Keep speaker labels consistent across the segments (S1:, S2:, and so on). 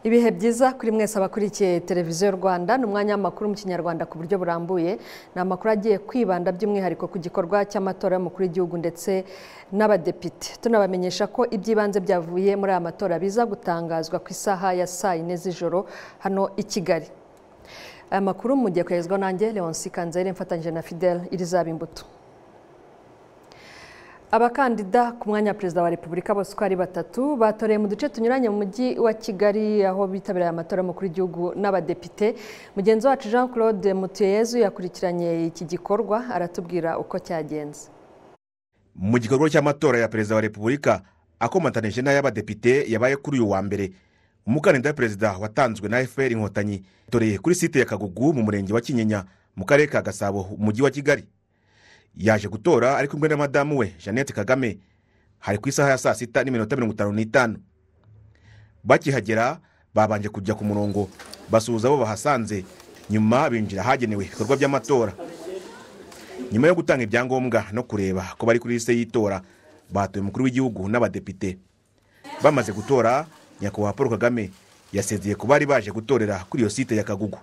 S1: ibihe byiza kuri mwese abakurikiye televiziyo rwanda ni umwanya w'amakuru mu kinyarwanda ku buryo burambuye ni amakuru agiye kwibanda by'umwihariko ku gikorwa cy'amatora y'umukuru w'igihugu ndetse n'abadepite tunabamenyesha ko iby'ibanze byavuye muri aya matora biza gutangazwa ku isaha ya saa yine z'ijoro hano i kigali aya makuru mugiye koherezwa nanjye leonce kanzere mfatanyije na fidele irizaba imbuto abakandida ku mwanya wa perezida wa repubulika bose uko ari batatu batoreye mu duce tunyuranye mu mujyi wa kigali aho bitabiriye amatora y'umukuru w'igihugu n'abadepite mugenzi wacu jean claude mutuyezu yakurikiranye iki gikorwa aratubwira uko cyagenze
S2: mu gikorwa cy'amatora ya perezida wa repubulika akomatanije n'ay'abadepite yabaye kuri uyu wa mbere umukandida wa perezida watanzwe na fpr inkotanyi yatoreye kuri site ya kagugu mu murenge wa kinyinya mu karere ka gasabo umujyi wa kigali yaje gutora ari kumwe na madamu we jeannette kagame hari ku isaha ya saa sita n'iminota mirongo itanu n'itanu bakihagera babanje kujya ku murongo basuhuza abo bahasanze nyuma binjira ahagenewe ibikorwa by'amatora nyuma yo gutanga ibyangombwa no kureba ko bari kuri lisite y'itora batoye umukuru w'igihugu n'abadepite bamaze gutora nyakubahwa paul kagame yasezeye ku bari baje gutorera kuri iyo site ya kagugu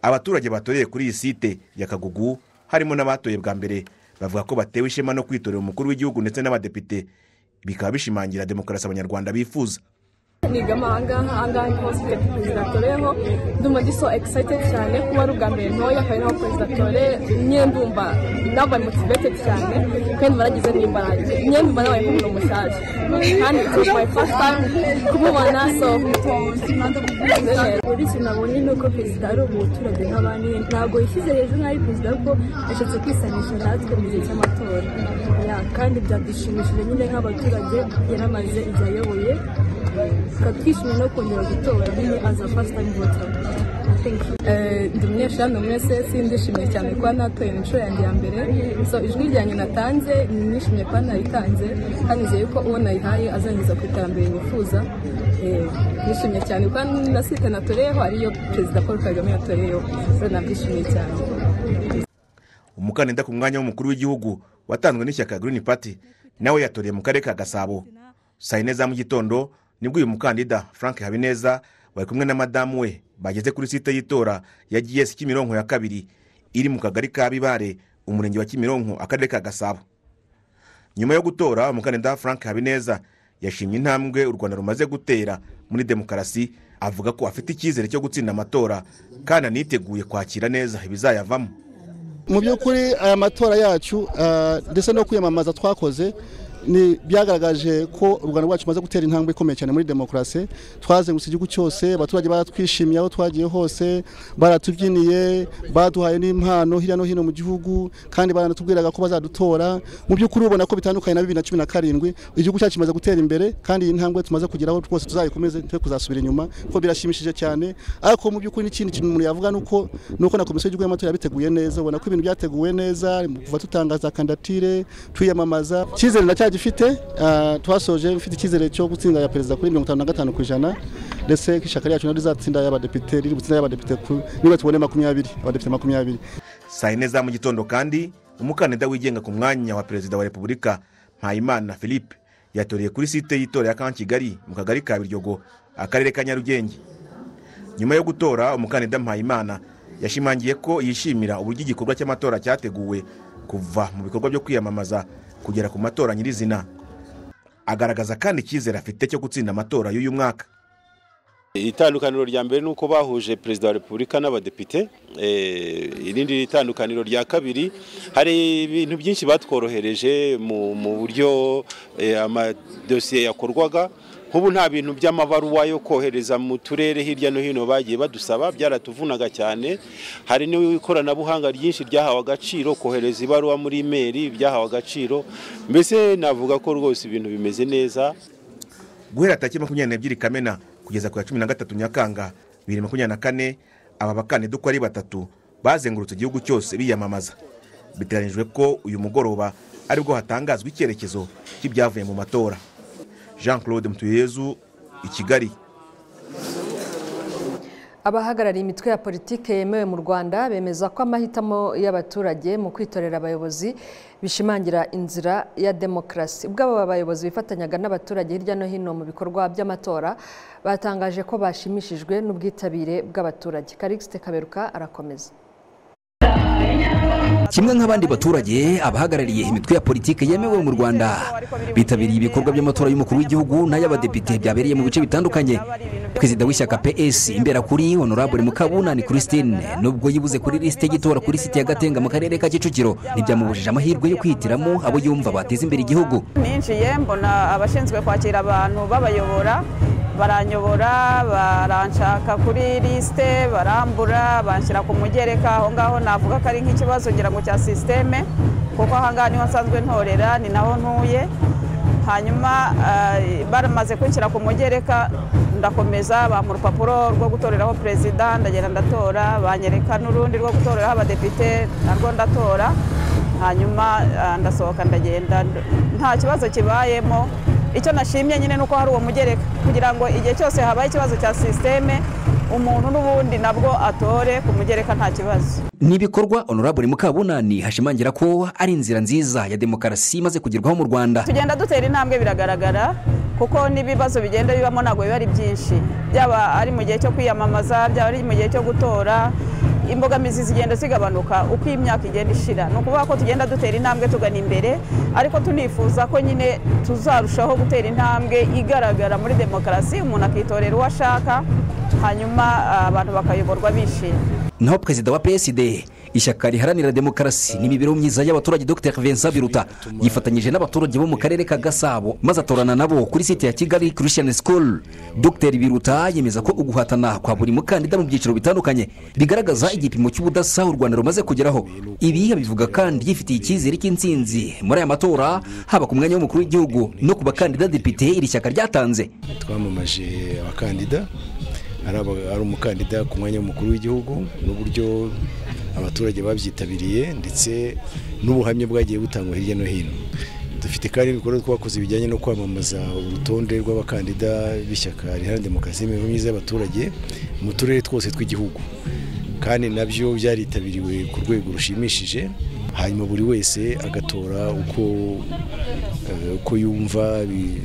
S2: abaturage batoreye kuri iyi site ya kagugu harimo n'abatoye bwa mbere bavuga ko batewe ishema no kwitorera umukuru w'igihugu ndetse n'abadepite bikaba bishimangira demokarasi abanyarwanda bifuza
S3: nigama ahangaha ahangaha niho site perezida atoreyeho ndumva ndi so excited cyane kuba ari ubwa mbere ntoya kandi naho perezida atoreye imyenda umva nabaye motivated cyane kandi baragize n'imbaraga imyenda umva nabaye nk'umuntu mushyashya kandi it's my first time kumubona so
S4: uretse nabonye ni uko perezida ari umuturage nk'abandi ntabwo yishyize hejuru nk'aho perezida ariko yashatse kwisanisha natwe mu gihe cy'amatora kandi byadushimishije nyine nk'abaturage yaramaze ibyo ayoboye tukatwishimira no kongera gutora nyine aza fasita vota
S3: ndi umunyeshuri mwese sindishimye cyane kuba natoye inshuro yanjye ya mbere so ijwi ryanjye natanze nishimiye kuba naritanze kandi nizeye ko uwo nayihaye azangeza ku iterambere nifuza nishimiye cyane kuba na site natoreyeho ariyo perezida paul kagame yatoreyeho rero nabyishimiye cyane
S2: umukandida ku mwanya w'umukuru w'igihugu watanzwe n'ishyaka green party nawe yatoreye mu karere ka gasabo saa yine za mu gitondo nibwo uyu mukandida frank habineza bari kumwe na madamu we bageze kuri site y'itora ya gs kimironko ya kabiri iri mu kagari ka bibare umurenge wa kimironko akarere ka gasabo nyuma yo gutora umukandida frank habineza yashimye intambwe u rwanda rumaze gutera muri demokarasi avuga ko afite icyizere cyo gutsinda amatora kandi aniteguye kwakira neza ibizayavamo
S5: mu by'ukuri aya matora yacu ndetse no kwiyamamaza twakoze ni byagaragaje ko u rwanda rwacu rumaze gutera intambwe ikomeye cyane muri demokarasi twazengurutse igihugu cyose abaturage baratwishimiye aho twagiye hose baratubyiniye baduhaye n'impano hirya no hino mu gihugu kandi baranatubwiraga ko bazadutora mu by'ukuri ubona ko bitandukanye na bibiri na cumi na karindwi igihugu cyacu kimaze gutera imbere kandi iyi ntambwe tumaze kugeraho rwose tuzayikomeze twe kuzasubira inyuma kuko birashimishije cyane ariko mu by'ukuri n'ikindi kintu umuntu yavuga ni uko ni uko na komisiyo y'igihugu y'amatora yabiteguye neza ubona ko ibintu byateguwe neza kuva dutangaza kandidatire twiyamamaza icyizere na gifite twasoje ufite icyizere cyo gutsinda ya perezida kuri mirongo itanu na gatanu ku ijana ndetse ishyaka ryacu naryo rizatsinda y'abadepite riri gutsinda y'abadepite niba tubone makumyabiri abadepite makumyabiri
S2: saa yine za mu gitondo kandi umukandida wigenga ku mwanya wa perezida wa repubulika mpayimana philippe yatoreye kuri site y'itora ya kan kigali mu kagari ka biryogo akarere ka nyarugenge nyuma yo gutora umukandida mpayimana yashimangiye ko yishimira uburyo igikorwa cy'amatora cyateguwe kuva mu bikorwa byo kwiyamamaza kugera ku matora nyirizina agaragaza kandi icyizere afite cyo gutsinda amatora y'uyu mwaka
S6: itandukaniro rya mbere ni uko bahuje perezida wa repubulika n'abadepite irindi tandukaniro rya kabiri hari ibintu byinshi batworohereje mu buryo amadosiye yakorwaga nk'ubu nta bintu by'amabaruwa yo kohereza mu turere hirya no hino bagiye badusaba byaratuvunaga cyane hari n'ikoranabuhanga ryinshi ryahawe agaciro kohereza ibaruwa muri imeri byahawe agaciro mbese navuga ko rwose ibintu bimeze neza
S2: guhera tariki makumyabiri n'ebyiri kamena kugeza ku ya cumi na gatatu nyakanga bibiri makumyabiri na kane aba bakandida uko ari batatu bazengurutse igihugu cyose biyamamaza biteganyijwe ko uyu mugoroba aribwo hatangazwa icyerekezo cy'ibyavuye mu matora jean claude mutuyezu i kigali
S1: abahagarariye imitwe ya politiki yemewe mu rwanda bemeza ko amahitamo y'abaturage mu kwitorera abayobozi bishimangira inzira ya demokarasi ubwo aba bayobozi bifatanyaga n'abaturage hirya no hino mu bikorwa by'amatora batangaje ko bashimishijwe n'ubwitabire bw'abaturage karikisite kaberuka arakomeza
S7: kimwe nk'abandi baturage abahagarariye imitwe ya politiki yemewe mu rwanda bitabiriye ibikorwa by'amatora y'umukuru w'igihugu n'ay'abadepite byabereye mu bice bitandukanye perezida w'ishyaka ps imbera kuri honorable mukabunani christine nubwo yibuze kuri lisite y'itora kuri site ya gatenga mu karere ka kicukiro ntibyamubujije amahirwe yo kwihitiramo abo yumva bateza imbere igihugu
S4: ninjiye mbona abashinzwe kwakira abantu babayobora baranyobora baranshaka kuri lisite barambura banshyira ku mugereka aho ngaho navuga ko ari nk'ikibazo ngira ngo cya sisiteme kuko aha ngaha niho nsanzwe ntorera ni naho ntuye hanyuma eh, baramaze kunshyira ku mugereka ndakomeza bampa urupapuro rwo gutoreraho perezida ndagenda ndatora banyereka n'urundi rwo gutoreraho abadepite narwo ndatora hanyuma eh, ndasohoka ndagenda nta kibazo kibayemo icyo nashimye nyine ni uko hari uwo mugereka kugira ngo igihe cyose habaye ikibazo cya sisiteme umuntu n'ubundi nabwo atore ku mugereka nta kibazo
S7: ni ibikorwa honorable mukabunani hashimangira ko ari inzira nziza ya demokarasi imaze kugerwaho mu rwanda
S4: tugenda dutera intambwe biragaragara kuko n'ibibazo bigenda bibamo ntabwo biba ari byinshi byaba ari mu gihe cyo kwiyamamaza byaba ari mu gihe cyo gutora imbogamizi zigenda zigabanuka uko imyaka igenda ishira ni ukuvuga ko tugenda dutera intambwe tugana imbere ariko tunifuza ko nyine tuzarushaho gutera intambwe igaragara muri demokarasi umuntu akitorera uwo ashaka hanyuma ah, abantu bakayoborwa bishimye
S7: naho perezida wa psd ishyaka riharanira demokarasi n'imibereho myiza y'abaturage dr vincent biruta yifatanyije n'abaturage bo mu karere ka gasabo maze atorana nabo kuri site ya kigali christian school dr biruta yemeza ko uguhatana kwa buri mukandida mu byiciro bitandukanye bigaragaza igipimo cy'ubudasa u rwanda rumaze kugeraho ibi abivuga kandi yifitiye icyizere cy'insinzi muri aya matora haba ku mwanya w'umukuru w'igihugu no ku bakandida depite iri shyaka ryatanze
S8: twamamaje abakandida ari aba- ari umukandida ku mwanya w'umukuru w'igihugu n'uburyo abaturage babyitabiriye ndetse n'ubuhamya bwagiye butangwa hirya no hino dufite kandi ibikorwa twakoze bijyanye no kwamamaza urutonde rw'abakandida b'ishyaka riharanira demokarasi n'imibereho myiza y'abaturage mu turere twose tw'igihugu kandi nabyo byaritabiriwe ku rwego rushimishije hanyuma buri wese agatora uko eh, uko yumva bi-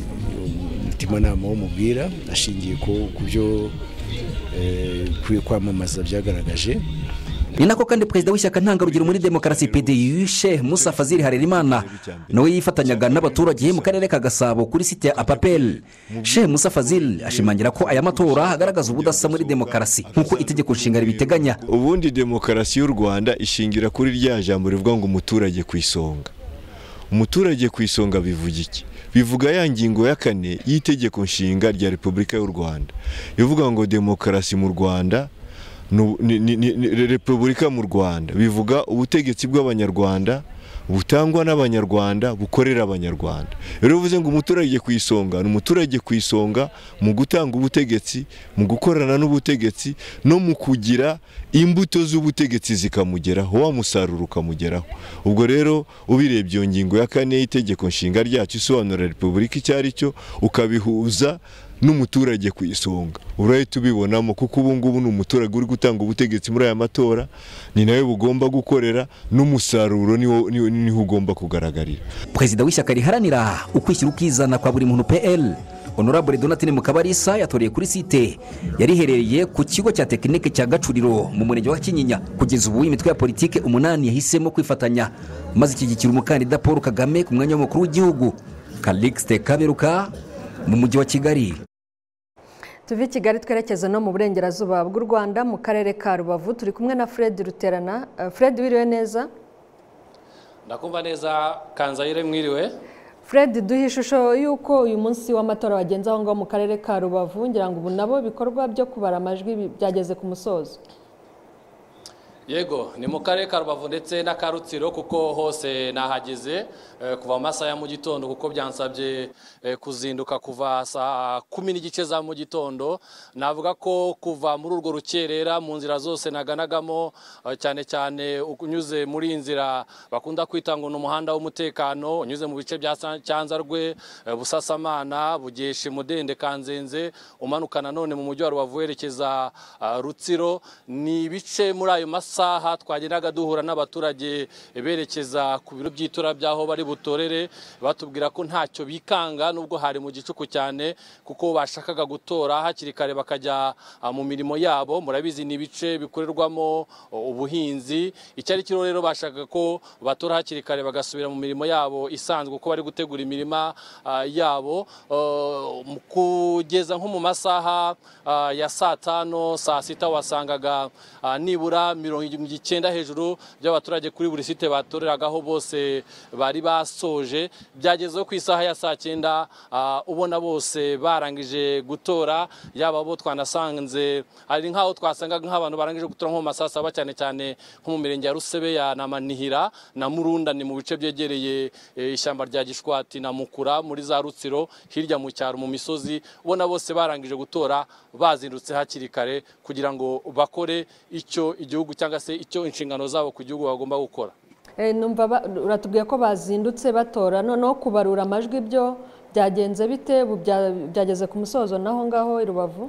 S8: umutimanama w'umubwira ashingiye ku ku byo eh, kwi- kwamamaza byagaragaje
S7: ni nako kandi perezida w'ishyaka ntangarugero muri demokarasi pdu shehe musa fazil harerimana nawe yifatanyaga n'abaturage mu karere ka gasabo kuri site ya apapel shehe musa fazil ashimangira ko aya matora agaragaza ubudasa muri demokarasi nk'uko itegeko nshinga ribiteganya
S9: ubundi demokarasi y'u rwanda ishingira kuri rya jambo rivuga ngo umuturage ku isonga umuturage ku isonga bivuga iki bivuga ya ngingo ya kane y'itegeko nshinga rya repubulika y'u rwanda ivuga ngo demokarasi mu rwanda nu- ni- ni- ni- ni- repubulika mu rwanda bivuga ubutegetsi bw'abanyarwanda butangwa n'abanyarwanda bukorera abanyarwanda rero bivuze ngo umuturage ku isonga ni umuturage ku isonga mu gutanga ubutegetsi mu gukorana n'ubutegetsi no mu kugira imbuto z'ubutegetsi zikamugeraho wa musaruro ukamugeraho ubwo rero ubirebye iyo ngingo ya kane y'itegeko nshinga ryacu isobanura repubulika icyo ari cyo ukabihuza n'umuturage ku isonga urahita ubibonamo kuko ubu ngubu ni umuturage uri gutanga ubutegetsi muri aya matora ni nawe bugomba gukorera n'umusaruro niwo- niwo niho ugomba kugaragarira
S7: perezida w'ishyaka riharanira ukwishyira ukizana kwa buri muntu pl honorable donatine mukabarisa yatoreye kuri site yari iherereye ku kigo cya tekinike cya gacuriro mu murenge wa kinyinya kugeza ubu imitwe ya politiki umunani yahisemo kwifatanya maze ishyigikira umukandida paul kagame ku mwanya w'umukuru w'igihugu kalixte kaberuka mu mujyi wa kigali
S1: tuve i kigali twerekeza no mu burengerazuba bw'u rwanda mu karere ka rubavu turi kumwe na fred ruterana Eh, fred wiriwe neza
S10: ndakumva neza kanzayire mwiriwe
S1: fred duhe ishusho y'uko uyu munsi w'amatora wagenze aho ngaho mu karere ka rubavu ngira ngo ubu nabo ibikorwa byo kubara amajwi bi- byageze ku musozo
S10: yego ni mu karere ka rubavu ndetse n'aka rutsiro kuko hose nahageze eh, kuva mu masaha ya mu gitondo kuko byansabye eh, kuzinduka kuva saa kumi n'igice za mu gitondo navuga ko kuva muri urwo rukerera mu nzira zose naganagamo eh, cyane cyane unyuze muri iyi nzira bakunda kwita ngo ni umuhanda w'umutekano unyuze mu bice bya Sa- cyanzarwe eh, busasamana bugeshe mudende kanzenze umanuka nanone mu mujyi wa rubavu werekeza ah, rutsiro ni ibice muri ayo masaha twagendaga duhura n'abaturage berekeza ku biro by'itora by'aho bari butorere batubwira ko ntacyo bikanga nubwo hari mu gicuku cyane kuko bashakaga gutora hakiri kare bakajya ah, mu mirimo yabo murabizi ni ibice bikorerwamo oh, ubuhinzi icyo ari cyo rero bashakaga ko batora hakiri kare bagasubira mu mirimo yabo isanzwe uko bari gutegura imirima ah, yabo Oh, mu- kugeza nko mu masaha ah, ya saa tanu saa sita wasangaga ah, nibura mirongo icyenda hejuru by'abaturage kuri buri site batoreragaho bose bari basoje byagezeho ku isaha ya saa cyenda ah, ubona bose barangije gutora yaba abo twanasanze hari nk'aho twasangaga nk'abantu barangije gutora nko mu masaha saba cyane cyane nko mu mirenge ya rusebe ya na manihira na murunda ni mu bice byegereye eh, ishyamba rya gishwati na mukura muri za rutsiro hirya mu cyaro mu misozi ubona bose barangije gutora bazindutse hakiri kare kugira ngo bakore icyo igihugu cyangwa se icyo inshingano zabo ku gihugu bagomba gukora
S1: Eh, numva ba- uratubwiye ko bazindutse batora noneho kubarura amajwi byo byagenze bite ubu bya- byageze ku musozo naho ngaho i rubavu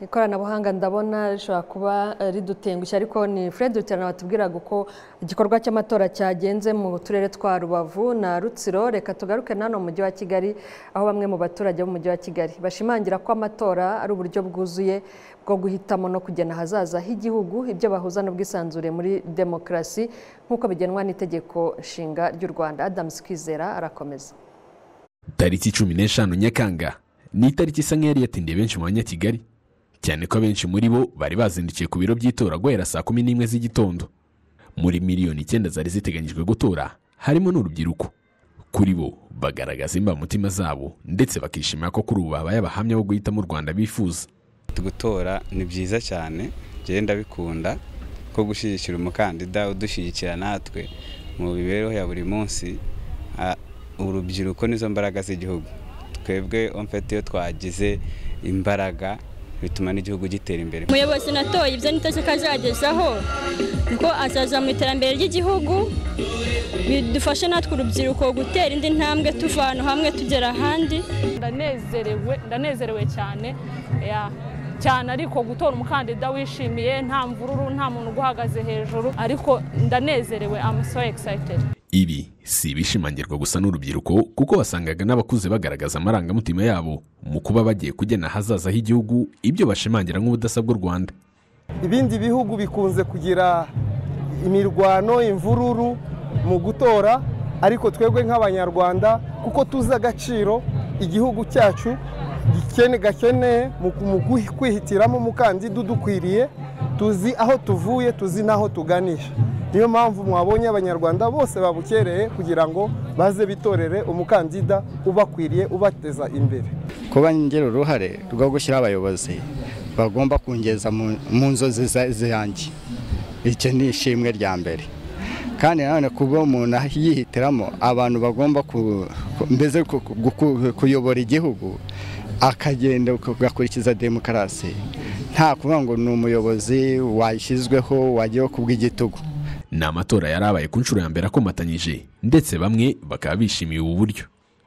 S1: ikoranabuhanga ndabona rishobora kuba eh, ridutengushye ariko ni fred ruterana watubwiraga uko igikorwa cy'amatora cyagenze mu turere twa rubavu na rutsiro reka tugaruke nano mu mujyi wa kigali aho bamwe mu baturage b'umujyi wa kigali bashimangira ko amatora ari uburyo bwuzuye bwo guhitamo no kugena ahazaza h'igihugu ibyo bahuza n'ubwisanzure muri demokarasi nk'uko bigenwa n'itegeko nshinga ry'u rwanda adamu kwizera arakomeza
S11: tariki cumi n'eshanu nyakanga ni itariki isa nk'iyari yatindiye benshi mu banyakigali cyane ko abenshi muri bo bari bazindukiye ku biro by'itora guhera saa kumi n'imwe z'igitondo muri miliyoni icyenda zari ziteganyijwe gutora harimo n'urubyiruko kuri bo bagaragaza imbamutima zabo ndetse bakishimira ko kuri ubu babaye abahamya bo guhitamo u rwanda bifuza
S12: gutora ni byiza cyane njyewe ndabikunda ko gushyigikira umukandida udushyigikira natwe mu mibereho ya buri munsi ah, urubyiruko nizo mbaraga z'igihugu twebwe omfete iyo twagize imbaraga bituma n'igihugu gitera imbere
S13: umuyobozi natoye ibyo nitacyo ko azagezaho ngo azaza mu iterambere ry'igihugu bidufashe natwe urubyiruko gutera indi ntambwe tuva ahantu hamwe tugera ahandi
S14: ndanezerewe ndanezerewe cyane ya, cyane ariko gutora umukandida wishimiye nta mvururu nta muntu uguhagaze hejuru ariko ndanezerewe I'm so excited
S11: ibi si ibishimangirwa gusa n'urubyiruko kuko wasangaga n'abakuze bagaragaza amarangamutima yabo mu kuba bagiye kugena ahazaza h'igihugu ibyo bashimangira nk'ubudasa bw'u rwanda
S15: ibindi bihugu bikunze kugira imirwano imvururu mu gutora ariko twebwe nk'abanyarwanda kuko tuzi agaciro igihugu cyacu gikene gakeneye mu mu gwi- kwihitiramo umukandida udukwiriye tuzi aho tuvuye tuzi n'aho tuganisha niyo mpamvu mwabonye abanyarwanda bose babukereye kugira ngo baze bitorere umukandida ubakwiriye ubateza imbere
S16: kuba ngira uruhare rwo gushyiraho abayobozi bagomba kungeza mu mu nzozi za- zanjye icyo ni ishimwe rya mbere kandi nanone kuba umuntu yihitiramo abantu bagomba ku- ku- mbese ku- ku- ku- kuyobora igihugu akagenda agakurikiza demokarasi nta kuvuga ngo ni umuyobozi washyizweho wagiyeho kubw'igitugu
S11: ni amatora yarabaye ku nshuro ya mbere akomatanyije ndetse bamwe bakaba bishimiye ubu buryo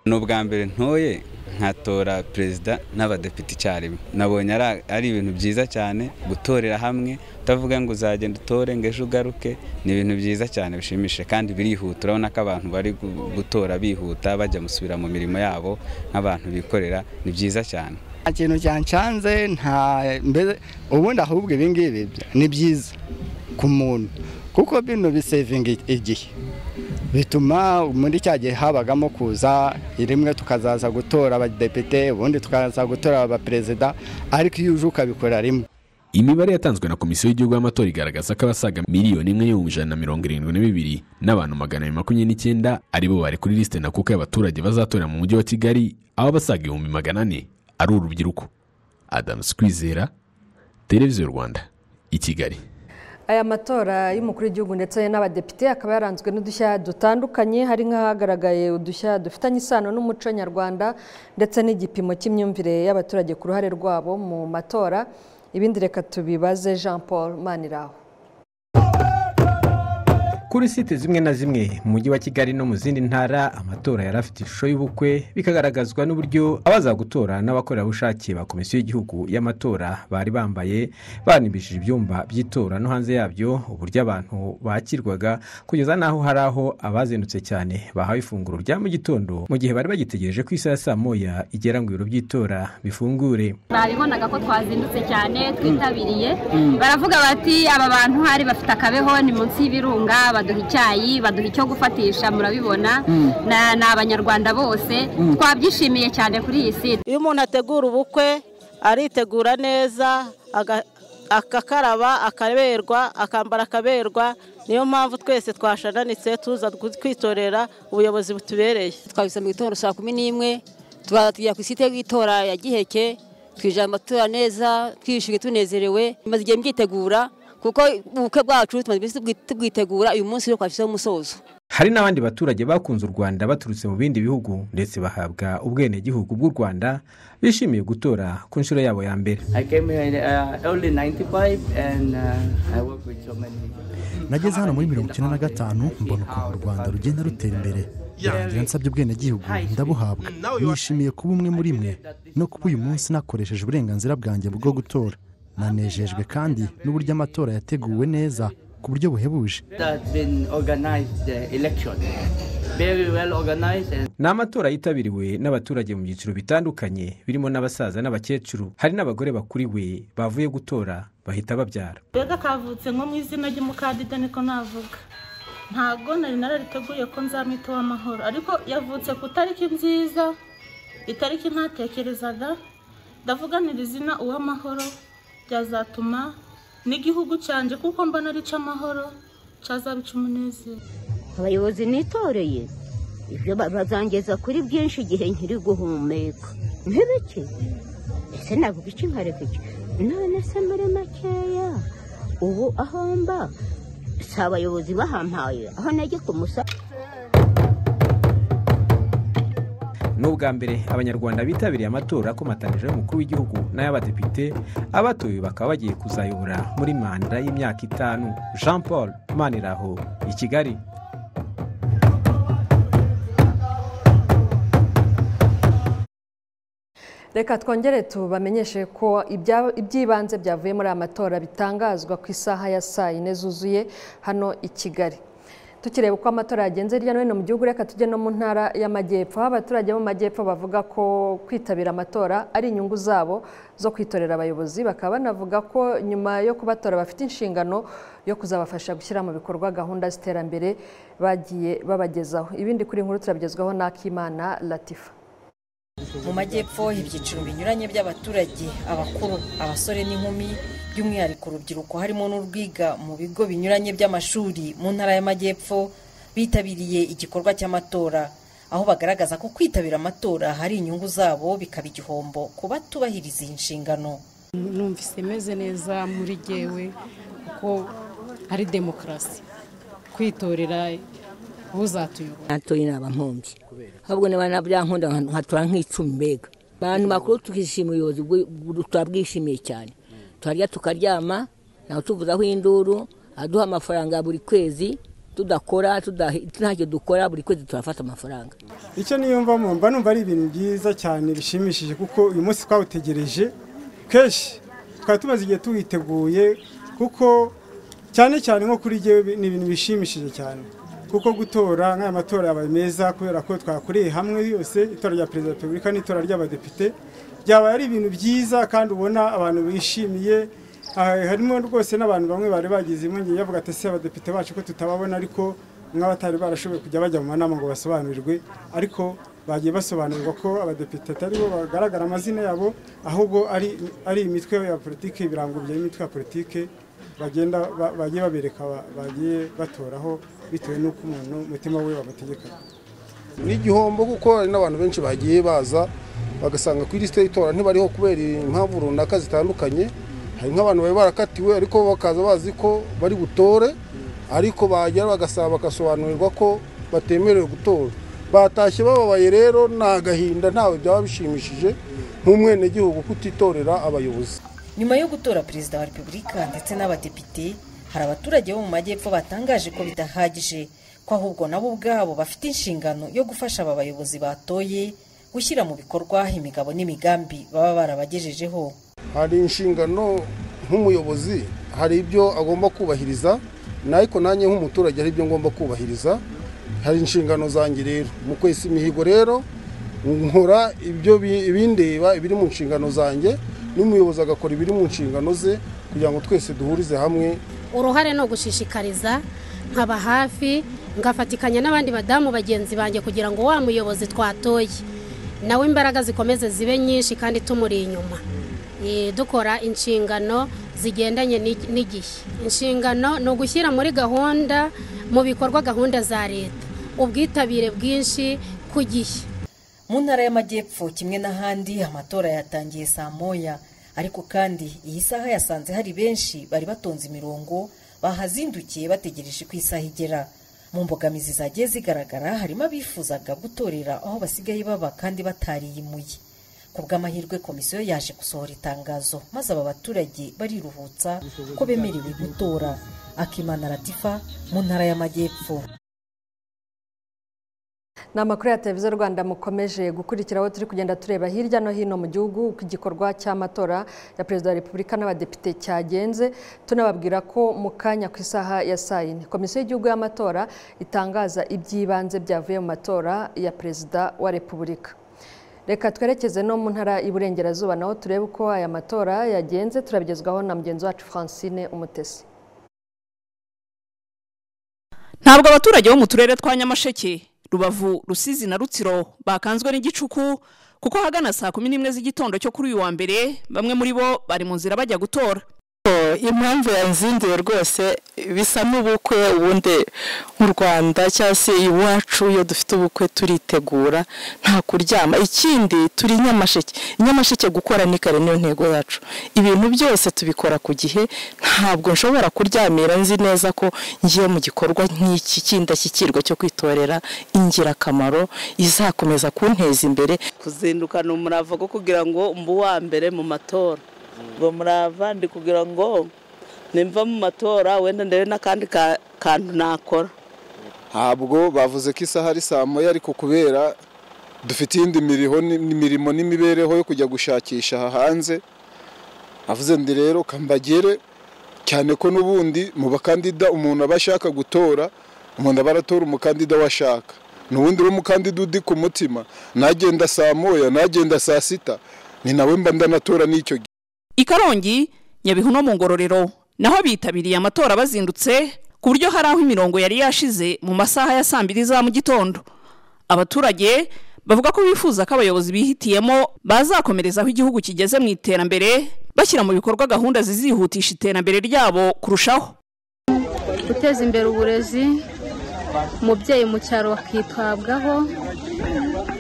S12: ni ubwa mbere ntoye nkatora perezida n'abadepite icyarimwe nabonye ari- ari ibintu byiza cyane gutorera hamwe utavuga ngo uzagenda utore ngo ejo ugaruke ni ibintu byiza cyane bishimishije kandi birihuta urabona ko abantu bari gu- gutora bihuta bajya gusubira mu mirimo yabo nk'abantu bikorera ni byiza cyane
S16: nta kintu cyancanze nta mbese ubundi ahubwo ibi ngibi ni byiza ku muntu kuko bino bisevinga igihe bituma muri cya gihe habagamo kuza rimwe tukazaza gutora abadepite ubundi tukaza gutora abaperezida ariko iyo uje ukabikora rimwe
S11: imibare yatanzwe na komisiyo y'igihugu y'amatora igaragaza ko abasaga miliyoni imwe n'ibihumbi ijana na mirongo irindwi na bibiri n'abantu magana abiri makumyabiri n'icyenda ari bo bari kuri lisite ntakuka y'abaturage bazatorera mu mujyi wa kigali aho abasaga ibihumbi magana ane ari urubyiruko adamu kwizera televiziyo rwanda i kigali
S1: aya matora y'umukuru w'igihugu ndetse n'abadepite akaba yaranzwe n'udushya dutandukanye hari nk'ahagaragaye udushya dufitanye isano n'umuco nyarwanda ndetse n'igipimo cy'imyumvire y'abaturage ku ruhare rwabo mu matora ibindi reka tubibaze jean paul maniraho
S17: kuri site zimwe na zimwe mu mujyi wa kigali no mu zindi ntara amatora yari afite ishusho y'ubukwe bikagaragazwa n'uburyo abaza gutora n'abakorerabushake ba komisiyo y'igihugu y'amatora bari bambaye banibishije ibyumba by'itora no hanze yabyo uburyo abantu bakirwaga kugeza n'aho hari aho abazindutse cyane bahawe ifunguro rya mu gitondo mu gihe bari bagitegereje ko isaha ya saa moya igera ngo ibiro by'itora bifungure
S18: babibonaga ko twazindutse cyane twitabiriye
S17: Mm.
S18: baravuga bati aba bantu hari bafite akabeho ni munsi y'ibirunga baduha icyayi baduha icyo gufatisha murabibona
S19: Mm.
S18: Na- ni abanyarwanda bose
S19: Mm.
S18: twabyishimiye cyane kuri iyi site
S19: iyo umuntu ategura ubukwe aritegura neza aga- akakaraba akaberwa akambara akaberwa niyo mpamvu twese twashananitse tuza gu- kwitorera ubuyobozi butubereye
S20: twabise mu gitondo saa kumi n'imwe tubanza tujya ku isite y'itora ya giheke twijana amatora neza twishimye tunezerewe maze igihe mbyitegura kuko ubukwe bwacu tumaze iminsi tubwi- tubwitegura uyu munsi rero twashyizeho umusozo
S17: hari n'abandi baturage bakunze u rwanda baturutse mu bindi bihugu ndetse bahabwa ubwenegihugu bw'u rwanda bishimiye gutora ku nshuro yabo ya mbere
S21: I came here in uh, early 95 and uh, I work with so many
S22: nageze hano muri mirongo icyenda na gatanu mbona ukuntu u rwanda rugenda rutera imbere birangira nsabye ubwenegihugu ndabuhabwa nishimiye kuba umwe muri mwe no kuba uyu munsi nakoresheje uburenganzira bwanjye bwo gutora nanejejwe kandi n'uburyo amatora yateguwe neza ku buryo buhebuje
S21: that's been organized the election. Very well organized and
S17: ni amatora yitabiriwe n'abaturage mu byiciro bitandukanye birimo n'abasaza n'abakecuru hari n'abagore bakuriwe bavuye gutora bahita babyara
S23: mbega kavutse nko mu izina ry'umukandida niko navuga ntabwo nari narariteguye ko nzamwita uw'amahoro ariko yavutse ku itariki nziza itariki ntatekerezaga ndavuganira izina uw'amahoro byazatuma n'igihugu cyanjye kuko mbona arica amahoro cyazabica umunezero
S24: abayobozi nitoreye ibyo ba- bazangeza kuri byinshi igihe nkiri guhumeka nk'ibiki ese navuga iki nkareka iki none se muri makeya ubu aho mba si abayobozi bahampaye aho najye ku musa
S17: ni ubwa mbere abanyarwanda bitabiriye amatora akomatanyije y'umukuru w'igihugu n'ay'abadepite abatoye bakaba bagiye kuzayobora muri manda y'imyaka itanu jean paul maniraho i kigali
S1: reka twongere tubamenyeshe ko ibya- iby'ibanze byavuye muri aya matora bitangazwa ku isaha ya saa yine zuzuye hano i kigali tukireba uko amatora yagenze hirya no hino mu gihugu reka tujye no mu ntara y'amajyepfo aho abaturage bo mu majyepfo bavuga ko kwitabira amatora ari inyungu zabo zo kwitorera abayobozi bakaba banavuga ko nyuma yo kubatora bafite inshingano yo kuzabafasha gushyira mu bikorwa gahunda z'iterambere bagiye babagezaho ibindi kuri nkuru turabigezwaho n'akimana latifa
S25: mu majyepfo ibyiciro binyuranye by'abaturage abakuru abasore n'inkumi by'umwihariko urubyiruko harimo n'urwiga mu bigo binyuranye by'amashuri mu ntara y'amajyepfo bitabiriye igikorwa cy'amatora aho bagaragaza ko kwitabira amatora hari inyungu zabo bikaba igihombo ku batubahiriza iyi nshingano
S26: numvise meze neza muri jyewe kuko ari demokarasi kwitorera uzatuyobora
S27: natoye naba nkombi ahubwo niba nabyankunda nkatora nk'icumi mbega abantu bakuru tukishima ubuyobozi bwi- bwi- turabwishimiye cyane turarya tukaryama nawe tuvuzaho induru aduha amafaranga buri kwezi tudakora tudahi- ntacyo dukora buri kwezi turafata amafaranga
S28: icyo niyumvamo mba numva ari ibintu byiza cyane bishimishije kuko uyu munsi twawutegereje kenshi twari tumaze igihe tuwiteguye kuko cyane cyane nko kuri jyewe bi- ni ibintu bishimishije cyane kuko gutora nk'aya matora yabaye meza kubera ko twakoreye hamwe yose itora rya perezida wa repubulika n'itora ry'abadepite byabaye ari ibintu byiza kandi ubona abantu bishimiye Ah, harimo rwose n'abantu bamwe bari bagize impungenge bavuga ati ese abadepite bacu ko tutababona ariko nk'abatari barashoboye kujya bajya mu manama ngo basobanurirwe ariko bagiye basobanurirwa ko abadepite atari bo bagaragara amazina yabo ahubwo ari ari imitwe ya politiki ibirango by'imitwe ya politiki bagenda ba- bagiye babereka ba- bagiye batoraho bitewe n'uko umuntu umutima we bamutegeka
S29: ni igihombo kuko hari n'abantu benshi bagiye baza bagasanga ku ilisite y'itora ntibariho kubera impamvu runaka zitandukanye hari nk'abantu bari barakatiwe ariko bakaza bazi ko bari butore ariko bagera bagasaba bagasobanurirwa ko batemerewe gutora batashye bababaye rero ni agahinda ntawe byaba bishimishije nk'umwenegihugu kutitorera abayobozi
S25: nyuma yo gutora perezida wa repubulika ndetse n'abadepite hari abaturage bo mu majyepfo batangaje ko bidahagije ko ahubwo nabo ubwabo bafite inshingano yo gufasha aba bayobozi batoye gushyira mu bikorwa imigabo n'imigambi baba barabagejejeho
S29: hari inshingano nk'umuyobozi hari ibyo agomba kubahiriza ariko nanjye nk'umuturage hari ibyo ngomba kubahiriza hari inshingano zanjye rero mu kwesa imihigo rero nkora ibyo bi- ibindeba ibiri mu nshingano zanjye n'umuyobozi agakora ibiri mu nshingano ze kugira ngo twese duhurize hamwe
S30: uruhare ni ugushishikariza nkaba hafi ngafatikanya n'abandi badamu bagenzi banjye kugira ngo wa muyobozi twatoye nawe imbaraga zikomeze zibe nyinshi kandi tumuri inyuma Eh, dukora inshingano zigendanye n'i- n'igihe inshingano ni ugushyira muri gahunda mu bikorwa gahunda za leta ubwitabire bwinshi ku gihe
S25: mu ntara y'amajyepfo kimwe n'ahandi amatora yatangiye saa moya ariko kandi iyi saha yasanze hari benshi bari batonze imirongo bahazindukiye bategereje ko isaha igera mu mbogamizi zagiye zigaragara harimo abifuzaga gutorera aho basigaye baba kandi batariyimuye ku bw'amahirwe komisiyo yaje gusohora itangazo maze aba baturage bariruhutsa ko bemerewe gutora akimana latifa mu ntara y'amajyepfo
S1: ni amakuru ya televiziyo rwanda mukomeje gukurikira aho turi kugenda tureba hirya no hino mu gihugu uko igikorwa cy'amatora ya perezida wa repubulika n'abadepite cyagenze tunababwira ko mu kanya ku isaha ya saa yine komisiyo y'igihugu y'amatora itangaza iby'ibanze byavuye mu matora ya perezida wa repubulika reka twerekeze no mu ntara y'iburengerazuba naho turebe uko aya matora yagenze turabigezwaho na mugenzi wacu francine umutesi
S31: ntabwo abaturage bo mu turere twa nyamasheke rubavu rusizi na rutsiro bakanzwe n'igicuku kuko ahagana saa kumi n'imwe z'igitondo cyo kuri uyu wa mbere bamwe muri bo bari mu nzira bajya gutora
S32: impamvu yanzinduye rwose bisa n'ubukwe ubundi mu rwanda cyangwa se iwacu iyo dufite ubukwe turitegura nta kuryama ikindi turi nyamasheke nyamasheke gukora ni kare niyo ntego yacu ibintu byose tubikora ku gihe ntabwo nshobora kuryamira nzi neza ko ngiye mu gikorwa nk'iki cy'indashyikirwa cyo kwitorera ingirakamaro izakomeza kunteza imbere
S23: kuzindukana umurava wo kugira ngo mbe uwa mbere mu matora ngo murava ndi kugira ngo nimva mu matora wenda ndebe n'akandi ka- kantu nakora
S33: ntabwo bavuze ko isaha ari saa moya ariko kubera dufite iyindi miriho ni- mirimo n'imibereho yo kujya gushakisha aha hanze avuze ndi rero kambagere cyane ko n'ubundi mu bakandida umuntu aba ashaka gutora umuntu aba aratora umukandida we ashaka n'ubundi uri umukandida undi ku mutima nagenda saa moya nagenda saa sita ni nawe mba ndanatora n'icyo gihe
S31: i karongi nyabihu no mu ngororero naho bitabiriye amatora bazindutse ku buryo hari aho imirongo yari yashize mu masaha ya saa mbiri za mu gitondo abaturage bavuga ko bifuza ko abayobozi bihitiyemo bazakomereza aho igihugu kigeze mu iterambere bashyira mu bikorwa gahunda zizihutisha iterambere ryabo kurushaho
S34: guteza imbere uburezi umubyeyi mu cyaro bakitabwaho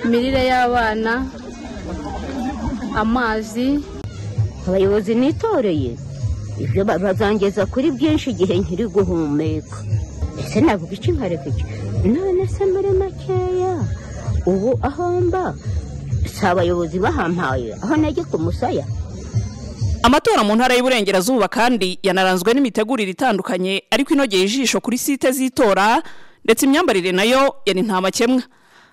S34: imirire y'abana amazi
S24: abayobozi nitoreye ibyo ba- bazangeza kuri byinshi igihe nkiri guhumeka ese navuga iki nkareka iki none se muri makeya ubu aho mba si abayobozi bahampaye aho najya ku musaya
S31: amatora mu ntara y'uburengerazuba kandi yanaranzwe n'imitegurire itandukanye ariko inogeye ijisho kuri site z'itora ndetse imyambarire nayo yari nta makemwa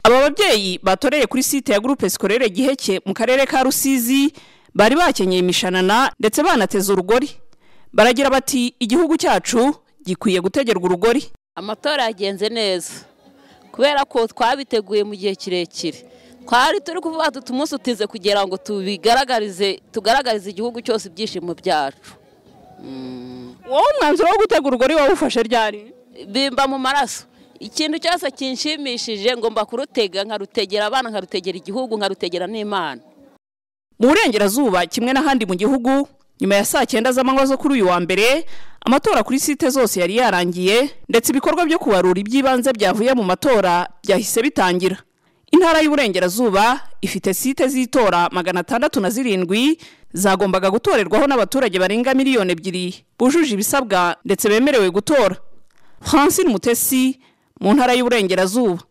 S31: aba babyeyi batoreye kuri site ya gurupe sikorere giheke mu karere ka rusizi bari bakenyeye imishanana ndetse banateze urugori baragira bati igihugu cyacu gikwiye gutegerwa urugori
S35: amatora yagenze neza kubera ko twabiteguye mu gihe kirekire twari turi kuvuga tuti umunsi utize kugira ngo tubigaragarize tugaragarize igihugu cyose ibyishimo byacu
S31: wowe umwanzuro wo gutega urugori wawufashe ryari
S35: bimba mu maraso ikintu cyose kinshimishije ngomba kurutega nkarutegera abana nkarutegera igihugu nkarutegera n'imana
S31: mu burengerazuba kimwe n'ahandi mu gihugu nyuma ya saa cyenda z'amanywa zo kuri uyu wa mbere amatora kuri site zose yari yarangiye ndetse ibikorwa byo kubarura iby'ibanze byavuye mu matora byahise bitangira intara y'uburengerazuba ifite site z'itora magana atandatu na zirindwi zagombaga gutorerwaho n'abaturage barenga miliyoni ebyiri bujuje ibisabwa ndetse bemerewe gutora francine mutesi mu ntara y'uburengerazuba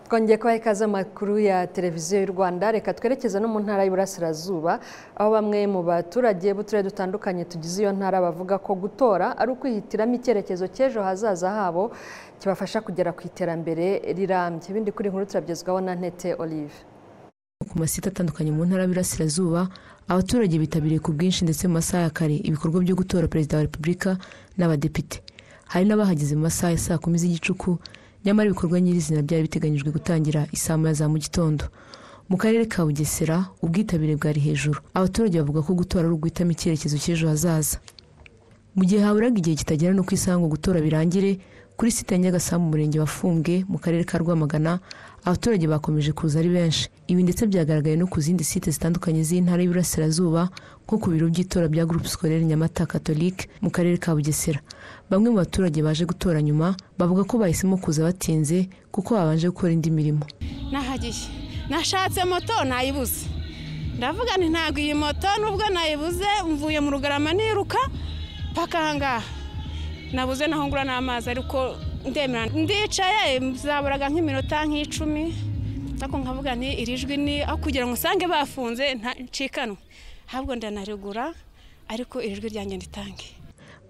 S1: twongeye kubaha ikaze amakuru ya televiziyo y'u rwanda reka twerekeze no mu ntara y'uburasirazuba aho bamwe mu baturage b'uturere dutandukanye tugize iyo ntara bavuga ko gutora ari ukwihitiramo icyerekezo cy'ejo hazaza habo kibafasha kugera ku iterambere rirambye ibindi kuri nkuru turabyezwaho na ntete olive
S8: ku masite atandukanye mu ntara y'Iburasirazuba abaturage bitabiriye ku bwinshi ndetse mu masaha ya kare ibikorwa byo gutora perezida wa repubulika n'abadepite hari n'abahageze mu masaha ya saa kumi z'igicuku nyamara ibikorwa nyirizina byari biteganyijwe gutangira saa moya za mu gitondo mu karere ka bugesera ubwitabire bwari hejuru abaturage bavuga ko gutora ari uguhitamo icyerekezo cy'ejo hazaza mu gihe haburaga igihe kitagera no ku isaha ngo gutora birangire kuri site ya nyagasaha mu murenge wa fumbwe mu karere ka rwamagana abaturage bakomeje kuza ari benshi ibi ndetse byagaragaye no ku zindi site zitandukanye z'intara y'Iburasirazuba nko ku biro by'itora bya groupe scolaire nyamata catholique mu karere ka bugesera bamwe mu baturage baje gutora nyuma bavuga ko bahisemo kuza batinze kuko babanje gukora indi mirimo
S36: nahagiye nashatse moto nayibuze ndavuga nti ntabwo iyi moto nubwo nayibuze mvuye mu rugarama niruka paka ahangaha nabuze naho ngura n'amazi ariko ndemera ndicaye zaburaga nk'iminota nk'icumi ariko nkavuga nti iri jwi ni aho kugira ngo usange bafunze ntacikanwe ahubwo ndanarigura ariko iri jwi ryanjye nditange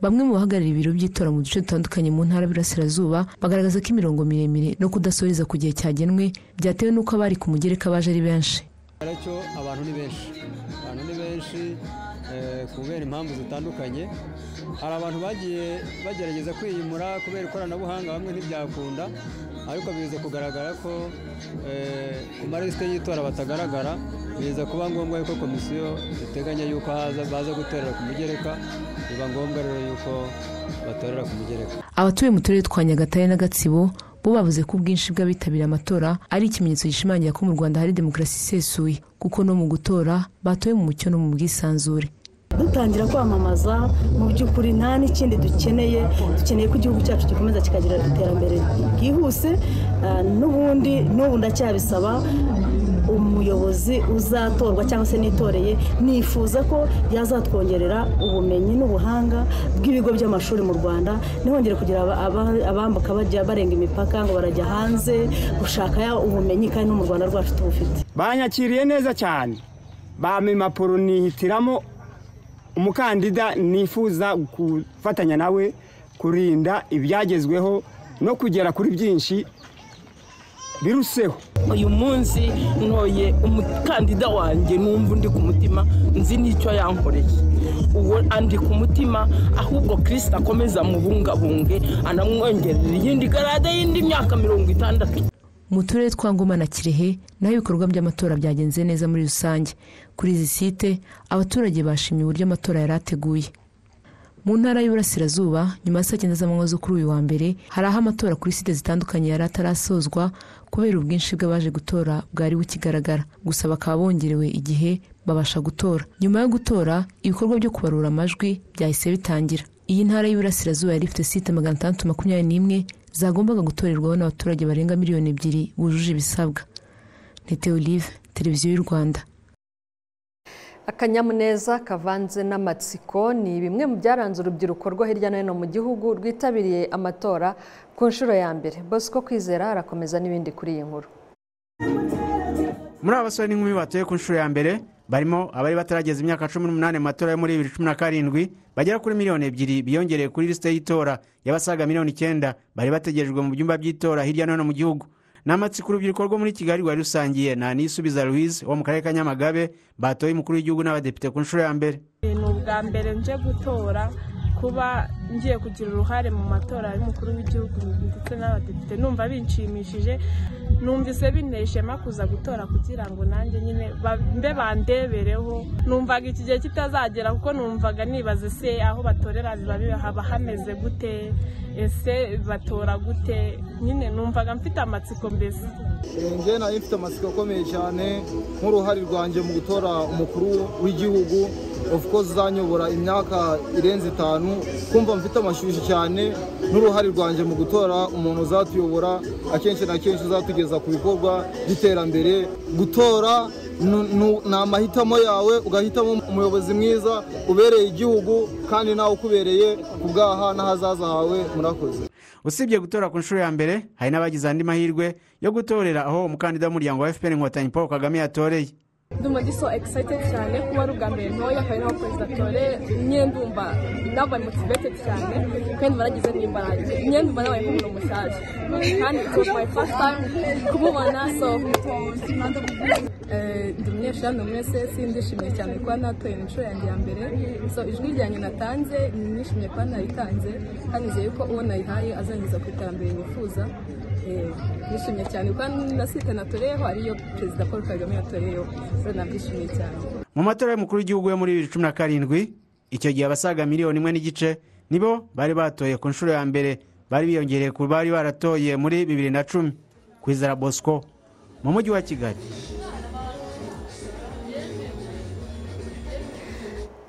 S8: bamwe mu bahagarariye ibiro by'itora mu duce dutandukanye mu ntara y'Iburasirazuba bagaragaza ko imirongo miremire no kudasoreza ku gihe cyagenwe byatewe n'uko abari ku mugereka baje ari benshi
S37: aracyo abantu ni benshi abantu ni benshi kubera impamvu zitandukanye hari abantu bagiye bagerageza kwiyimura kubera ikoranabuhanga bamwe ntibyakunda ariko biza kugaragara ko ku marisite y'itora batagaragara biza kuba ngombwa yuko komisiyo iteganya yuko baza gutorera ku mugereka biba ngombwa rero yuko batorera ku mugereka
S8: abatuye mu turere twa nyagatare na gatsibo bo bavuze ko ubwinshi bw'abitabira amatora ari ikimenyetso gishimangira ko mu rwanda hari demokarasi isesuye kuko no mu gutora batoye mu mucyo no mu bwisanzure
S38: dutangira kwamamaza mu by'ukuri nta n'ikindi dukeneye dukeneye ko igihugu cyacu gikomeza kikagira iterambere ryihuse n'ubundi n'ubu ndacyabisaba umuyobozi uzatorwa cyangwa se nitoreye nifuza ko yazatwongerera ubumenyi n'ubuhanga bw'ibigo by'amashuri mu rwanda ntihongere kugira abambuka bajya barenga imipaka ngo barajya hanze gushaka ubumenyi kandi no mu rwanda rwacu tubufite
S28: banyakiriye neza cyane bampa impapuro nihitiramo umukandida nifuza gufatanya nawe kurinda ibyagezweho no kugera kuri byinshi biruseho
S13: uyu munsi ntoye umukandida wanjye numva undi ku mutima nzi n'icyo yankoreye uwo andi ku mutima ahubwo kirisita akomeza mubungabunge anamwongerera iyindi garade y'indi myaka mirongo itandatu
S8: mu turere twa ngoma na kirehe naho ibikorwa by'amatora byagenze neza muri rusange kuri izi site abaturage bashimye uburyo amatora yari ateguye mu ntara y'uburasirazuba nyuma ya saa cyenda z'amanywa zo kuri uyu wa mbere hari aho amatora kuri site zitandukanye yari atarasozwa kubera ubwinshi bw'abaje gutora bwari bukigaragara gusa bakaba bongerewe igihe babasha gutora nyuma yo gutora ibikorwa byo kubarura amajwi byahise bitangira iyi ntara y'uburasirazuba yari ifite site magana atandatu makumyabiri n'imwe zagombaga gutorerwaho n'abaturage barenga miliyoni ebyiri bujuje ibisabwa ntete olive televiziyo y'u rwanda
S1: akanyamuneza kavanze n'amatsiko ni bimwe mu byaranze urubyiruko rwo hirya no hino mu gihugu rwitabiriye amatora ku nshuro ya mbere bosco kwizera harakomeza n'ibindi kuri iyi nkuru
S14: muri aba basore n'inkumi batuye ku nshuro ya mbere barimo abari batarageza imyaka cumi n'umunani mu matora yo muri bibiri cumi na karindwi bagera kuri miliyoni ebyiri biyongereye kuri lisite y'itora y'abasaga miliyoni icyenda bari bategerejwe mu byumba by'itora hirya no hino mu gihugu ni amatsiko urubyiruko rwo muri kigali rwari rusangiye na nisubiza louise wo mu karere ka nyamagabe batoye umukuru w'igihugu n'abadepite ku nshuro ya mbere
S39: ni ubwa mbere nje gutora kuba ngiye kugira uruhare mu matora y'umukuru w'igihugu ndetse n'abadepite numva binshimishije numvise binteye ishema kuza gutora kugira ngo nanjye nyine ba- mbe bandebereho numvaga iki gihe kitazagera kuko numvaga nibaza ese aho batorera biba biba- haba hameze gute ese batora gute nyine numvaga mfite amatsiko mbese
S40: njye nari mfite amatsiko akomeye cyane nk'uruhare rwanjye mu gutora umukuru w'igihugu of course uzanyobora imyaka irenze itanu kumva mfite amashyushyu cyane n'uruhare rwanjye mu gutora umuntu uzatuyobora akenshi na kenshi uzatugeza ku bikorwa by'iterambere gutora nu- nu- ni amahitamo yawe ugahitamo umuyobozi mwiza ubereye igihugu kandi nawe ukubereye ku bwaha n'ahazaza hawe murakoze
S14: usibye gutora ku nshuro ya mbere hari n'abagize andi mahirwe yo gutorera aho umukandida w'umuryango wa fpr inkotanyi paul kagame yatoreye
S3: ndumva ndi so excited cyane kuba ari ubwa mbere ntoya kandi naho perezida tore nyine ndumva nabaye motivated cyane kandi baragize n'imbaraga nyine ndumva nabaye nk'umuntu mushyashya kandi it was my first time kumubona so Eh, ndi umunyeshuri hano muri ss ndishimiye cyane kuba natoye mu nshuro yanjye ya mbere so ijwi ryanjye natanze nishimiye kuba naritanze kandi nizeye ko uwo nayihaye azangeza ku iterambere nifuza Eh, nishimiye cyane kuba na site natoreyeho ariyo perezida paul kagame yatoreyeho so nabyishimiye cyane
S14: mu matora y'umukuru w'igihugu yo muri bibiri cumi na karindwi icyo gihe abasaga miliyoni imwe n'igice nibo bari batoye ku nshuro ya mbere bari biyongereye ku bari baratoye muri bibiri na cumi ku izara bosco mu mujyi wa kigali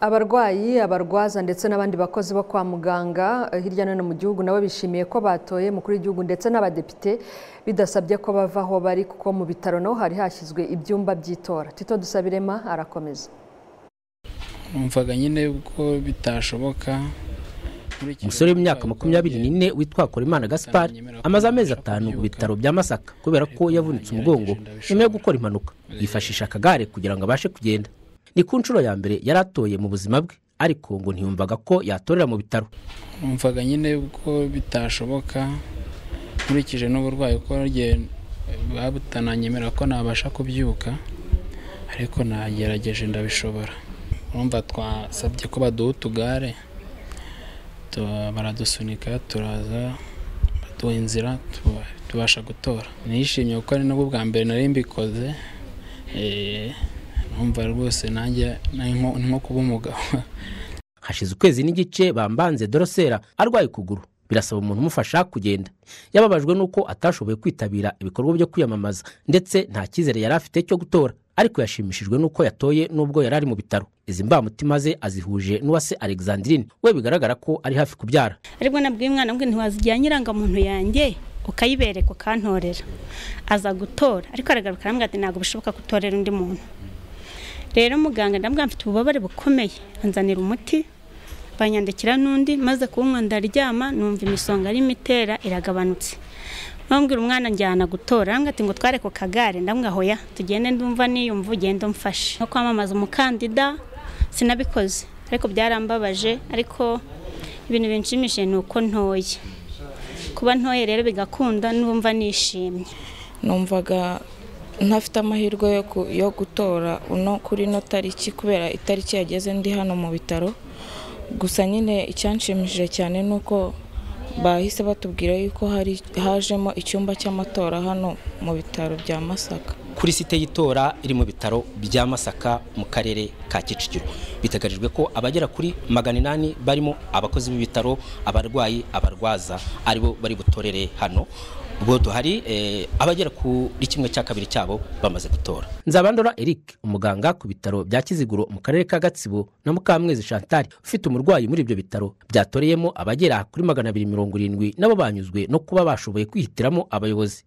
S1: abarwayi abarwaza ndetse n'abandi bakozi bo kwa muganga eh, hirya no hino mu gihugu nabo bishimiye ko batoye umukuru w'igihugu ndetse n'abadepite bidasabye ko bava aho bari kuko mu bitaro naho hari hashyizwe ibyumba by'itora tito dusabirema arakomeza
S18: numvaga nyine ko bitashoboka
S19: umusore w'imyaka makumyabiri n'ine witwa korimana gaspar amaze amezi atanu ku bitaro bya masaka kubera ko yavunitse umugongo nyuma yo gukora impanuka yifashisha akagare kugira ngo abashe kugenda ni ku nshuro ya mbere yari atoye mu buzima bwe ariko ngo ntiyumvaga ko yatorera mu bitaro
S18: numvaga nyine ko bitashoboka nkurikije n'uburwayi ko rye babutananyemerera ko nabasha kubyuka ariko nagerageje ndabishobora urumva twasabye ko baduha utugare tu- baradusunika turaza baduha inzira tu- tubasha gutora nishimiye kuko ari nabwo bwa mbere nari mbikoze eh, numva rwose nanjye ni nko- ni nko kuba umugabo
S19: hashize ukwezi n'igice bambanze dorosera arwaye ukuguru birasaba umuntu umufasha kugenda yababajwe n'uko atashoboye kwitabira ibikorwa byo kwiyamamaza ndetse nta cyizere yari afite cyo gutora ariko yashimishijwe n'uko yatoye n'ubwo yari ari mu bitaro izi mbamutima ze azihuje n'uwase alexandrine we bigaragara ko ari hafi kubyara
S20: aribwo nabwiye umwana ngo ntiwazijyanye irangamuntu yanjye ukayibereka ukantorera aza gutora ariko aragaruka arambwira ati ntabwo bishoboka gutorera undi muntu rero muganga ndabwira mfite ububabare bukomeye anzanira umuti banyandikira n'undi maze kuwunywa ndaryama numva imisonga arimo itera iragabanutse bambwira umwana njyana gutora arambwira ati ngo tware ku kagare ndamwira hoya tugende ndumva niyumva ugende umfashe no kwamamaza umukandida sinabikoze ariko byarambabaje ariko ibintu binshimishije ni uko ntoye kuba ntoye rero bigakunda n'ubumva nishimye
S21: numvaga ntafite amahirwe yo ku- yo gutora uno kuri ino tariki kubera itariki yageze ndi hano mu bitaro gusa nyine icyanshimishije cyane ni uko bahise batubwira yuko hari hajemo icyumba cy'amatora hano mu bitaro bya masaka
S19: kuri site y'itora iri mu bitaro bya masaka mu karere ka kicukiro biteganyijwe ko abagera kuri magana inani barimo abakozi b'ibitaro abarwayi abarwaza aribo bari butorere hano ubwo duhari eh, abagera kuri kimwe cya kabiri cyabo bamaze gutora nzabandora eric umuganga ku bitaro bya kiziguro mu karere ka gatsibo na mukamwezi chantal ufite umurwayi muri ibyo bitaro byatoreyemo abagera kuri magana abiri mirongo irindwi nabo banyuzwe no kuba bashoboye kwihitiramo abayobozi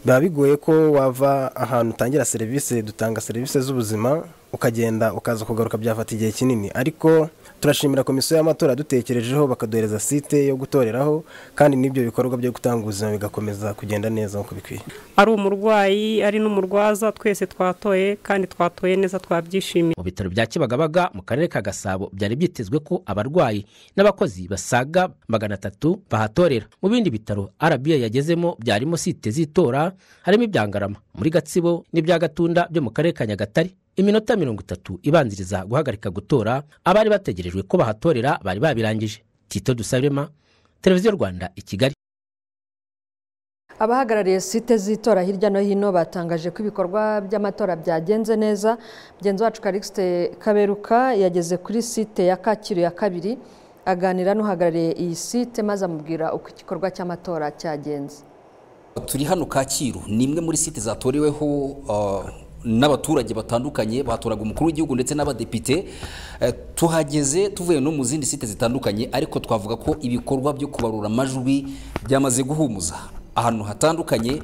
S41: biba bigoye ko wava ahantu utangira serivisi dutanga serivisi z'ubuzima ukagenda ukaza kugaruka byafata igihe kinini ariko turashimira komisiyo y'amatora yadutekerejeho bakaduhereza site yo gutoreraho kandi n'ibyo bikorwa byo gutanga ubuzima bigakomeza kugenda neza nk'uko bikwiye
S31: ari umurwayi ari n'umurwaza twese twatoye kandi twatoye neza twabyishimiye
S19: mu bitaro bya kibagabaga mu karere ka gasabo byari byitezwe ko abarwayi n'abakozi basaga magana atatu bahatorera mu bindi bitaro rba yagezemo byarimo site z'itora harimo ibyangarama muri gatsibo n'ibya gatunda byo mu karere ka nyagatare iminota mirongo itatu ibanziriza guhagarika gutora abari bategerejwe ko bahatorera bari babirangije tito dusabirema televiziyo rwanda i kigali
S1: abahagarariye site z'itora hirya no hino batangaje ko ibikorwa by'amatora byagenze neza mugenzi wacu karikisite kaberuka yageze kuri site ya kacyiru ya kabiri aganira n'uhagarariye iyi site maze amubwira uko igikorwa cy'amatora cyagenze
S7: turi hano kacyiru ni imwe muri site zatoreweho n'abaturage batandukanye batoraga umukuru w'igihugu ndetse n'abadepite tuhageze tuvuye no mu zindi site zitandukanye ariko twavuga ko ibikorwa byo kubarura amajwi byamaze guhumuza ahantu hatandukanye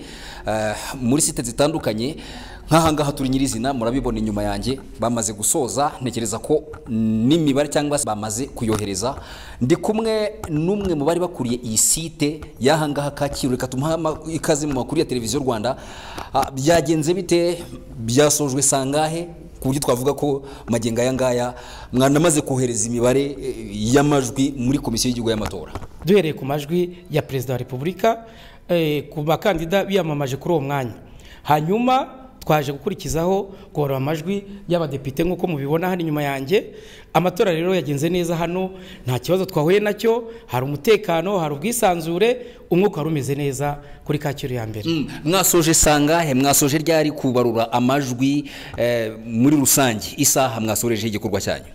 S7: muri site zitandukanye nk'ahangaha turi nyirizina murabibona inyuma yanjye bamaze gusoza ntekereza ko n'imibare cyangwa se bamaze kuyohereza ndi kumwe n'umwe mu bari bakuriye iyi site y'ahangaha kacyiru reka tumuha ikaze mu makuru ya televiziyo rwanda byagenze bite byasojwe sangahe ku buryo twavuga ko magenga aya ngaya mwanamaze kohereza imibare y'amajwi muri komisiyo y'igihugu y'amatora
S42: duhereye ku majwi ya perezida wa repubulika ku bakandida biyamamaje kuri uwo mwanya hanyuma twaje gukurikizaho guhora amajwi y'abadepite nk'uko mubibona hano inyuma yanjye amatora rero yagenze neza hano nta kibazo twahuye nacyo hari umutekano hari ubwisanzure umwuka wari umeze neza kuri kacyiru ya mbere
S7: mwasoje sangahe mwasoje ryari kubarura amajwi muri rusange isaha mwasoreje igikorwa cyanyu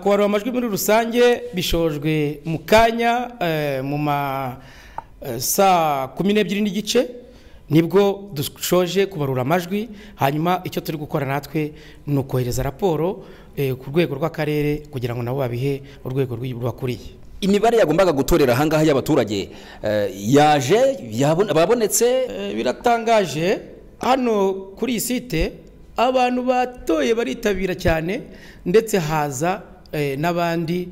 S42: kubarura amajwi muri rusange bishojwe mu kanya mu ma saa kumi n'ebyiri n'igice nibwo dushoje kubarura amajwi hanyuma icyo turi gukora natwe ni ukohereza raporo ku rwego rw'akarere kugira ngo nabo babihe urwego rwakuriye
S7: imibare yagombaga gutorera ahangaha y'abaturage yaje babonetse
S42: biratangaje hano kuri iyi site abantu batoye baritabira cyane ndetse haza n'abandi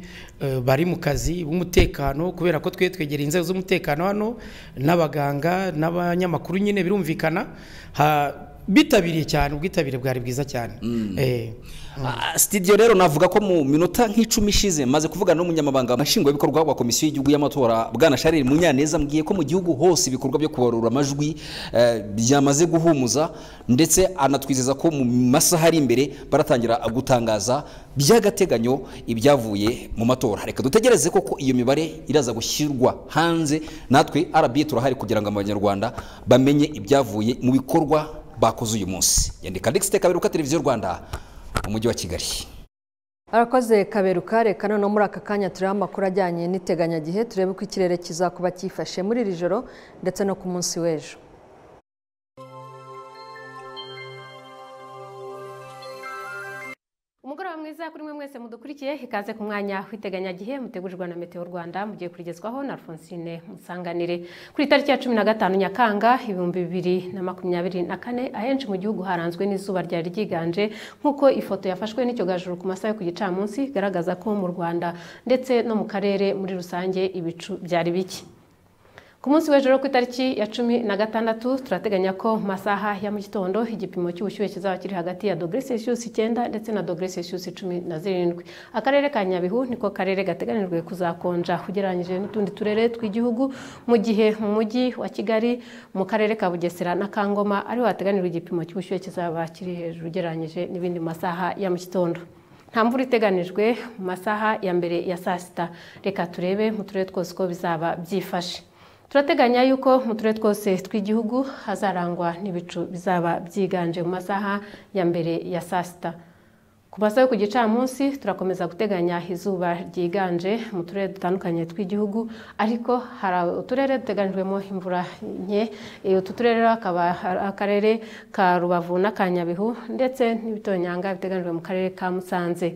S42: bari mu kazi b'umutekano kubera ko twe twegereye inzego z'umutekano hano n'abaganga n'abanyamakuru nyine birumvikana bitabiriye cyane ubwitabire bwari bwiza cyane
S7: sitidiyo rero navuga ko mu minota nk'icumi ishize maze kuvugana n'umunyamabanga nshingwabikorwa wa komisiyo y'igihugu y'amatora bwana sharire munyaneza mbwiye ko mu gihugu hose ibikorwa byo kubarura amajwi byamaze guhumuza ndetse anatwizeza ko mu masaha ari imbere baratangira gutangaza by'agateganyo ibyavuye mu matora reka dutegereze koko iyo mibare iraza gushyirwa hanze natwe arabiye turahari kugira ngo abanyarwanda bamenye ibyavuye mu bikorwa bakoze uyu munsi yandika ndetse kaberuka televiziyo rwanda mu mujyi wa kigali
S1: arakoze kaberuka reka noneho muri aka kanya turiho amakuru ajyanye n'iteganyagihe turebe uko ikirere kizakuba cyifashe muri iri joro ndetse no ku munsi w'ejo
S43: umugoroba mwiza kuri mwe mwese mudukurikiye ikaze ku mwanya w'iteganyagihe mutegurirwa na meteo rwanda mugiye kurigezwaho na alphonsine musanganire kuri tariki ya cumi na gatanu nyakanga ibihumbi bibiri na makumyabiri na kane ahenshi mu gihugu haranzwe n'izuba ryari ryiganje nk'uko ifoto yafashwe n'icyogajuru ku masaha yo ku gicamunsi igaragaza ko mu rwanda ndetse no mu karere muri rusange ibicu byari bike ku munsi w'ejo ku itariki ya cumi na gatandatu turateganya ko mu masaha ya mu gitondo igipimo cy'ubushyuhe kizaba kiri hagati ya dogere celsius icyenda ndetse na dogere celsius cumi na zirindwi akarere ka nyabihu niko karere gateganijwe kuzakonja ugereranyije n'utundi turere tw'igihugu mu gihe mu mujyi wa kigali mu karere ka bugesera na kangoma ariho hateganijwe igipimo cy'ubushyuhe kizaba kiri hejuru ugereranyije n'ibindi mu masaha ya mu gitondo nta mvura iteganijwe mu masaha ya mbere ya saa sita reka turebe mu turere twose uko bizaba byifashe turateganya yuko mu turere twose tw'igihugu hazarangwa n'ibicu bizaba byiganje mu masaha ya mbere ya saa sita ku masaha yo ku gicamunsi turakomeza guteganya izuba ryiganje mu turere dutandukanye tw'igihugu ariko hari uturere duteganijwemo imvura nke utu turere akaba akarere ka rubavu n'akanyabihu ndetse n'ibitonyanga biteganijwe mu karere ka musanze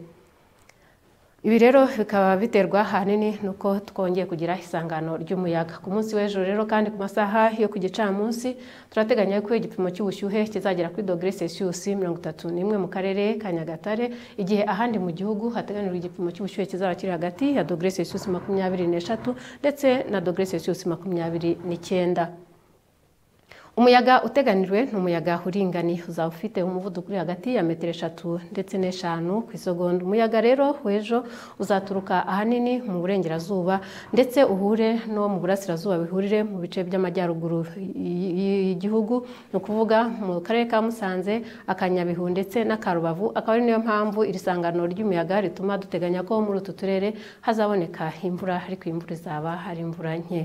S43: ibi rero bikaba biterwa ahanini nuko twongeye kugira isangano ry'umuyaga ku munsi w'ejo rero kandi ku masaha yo ku gicamunsi turateganya ko igipimo cy'ubushyuhe kizagera kuri dogere celsius mirongo itatu n'imwe mu karere ka nyagatare igihe ahandi mu gihugu hateganijwe igipimo cy'ubushyuhe kizaba kiri hagati ya dogere celsius makumyabiri n'eshatu ndetse na dogere celsius makumyabiri n'icyenda umuyaga uteganijwe ni umuyaga uringaniye uzaba ufite umuvuduko uri hagati ya metero eshatu ndetse n'eshanu ku isogonda umuyaga rero w'ejo uzaturuka ahanini mu burengerazuba ndetse uhure no mu burasirazuba bihurire mu bice by'amajyaruguru y'igihugu ni ukuvuga mu karere ka musanze akanyabihu ndetse n'akarubavu akaba ari niyo mpamvu iri sangano ry'umuyaga rituma duteganya ko muri utu turere hazaboneka imvura ariko iyi imvura izaba ari imvura nke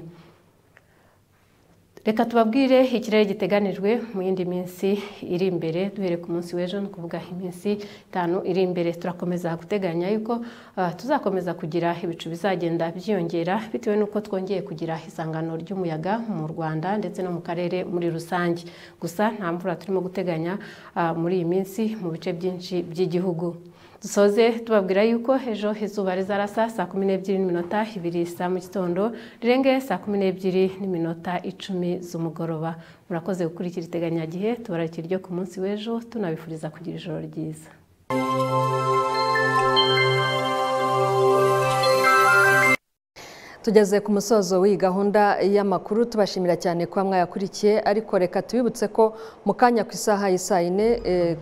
S43: reka tubabwire ikirere giteganijwe mu yindi minsi iri imbere duhere ku munsi w'ejo ni ukuvuga iminsi itanu iri imbere turakomeza guteganya yuko tuzakomeza kugira ibicu bizagenda byiyongera bitewe n'uko twongeye kugira isangano ry'umuyaga mu rwanda ndetse no mu karere muri rusange gusa nta mvura turimo guteganya muri iyi minsi mu bice byinshi by'igihugu dusoze tubabwira yuko ejo izuba rizarasa saa kumi n'ebyiri n'iminota ibiri saa mu gitondo rirenge saa kumi n'ebyiri n'iminota icumi z'umugoroba murakoze gukurikira iteganyagihe tubararikira iryo ku munsi w'ejo tunabifuriza kugira ijoro ryiza
S1: tugeze ku musozo w'iyi gahunda y'amakuru tubashimira cyane kuba mwayakurikiye ariko reka tubibutse ko mu kanya ku isaha y'isa yine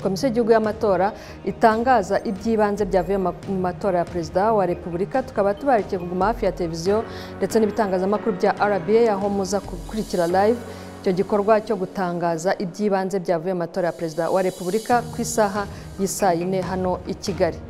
S1: komisiyo y'igihugu y'amatora itangaza iby'ibanze byavuye mu matora ya perezida wa repubulika tukaba tubarikiye kuguma hafi ya televiziyo ndetse n'ibitangazamakuru bya rba aho muza gukurikira live icyo gikorwa cyo gutangaza iby'ibanze byavuye mu matora ya perezida wa repubulika ku isaha y'isa yine hano i kigali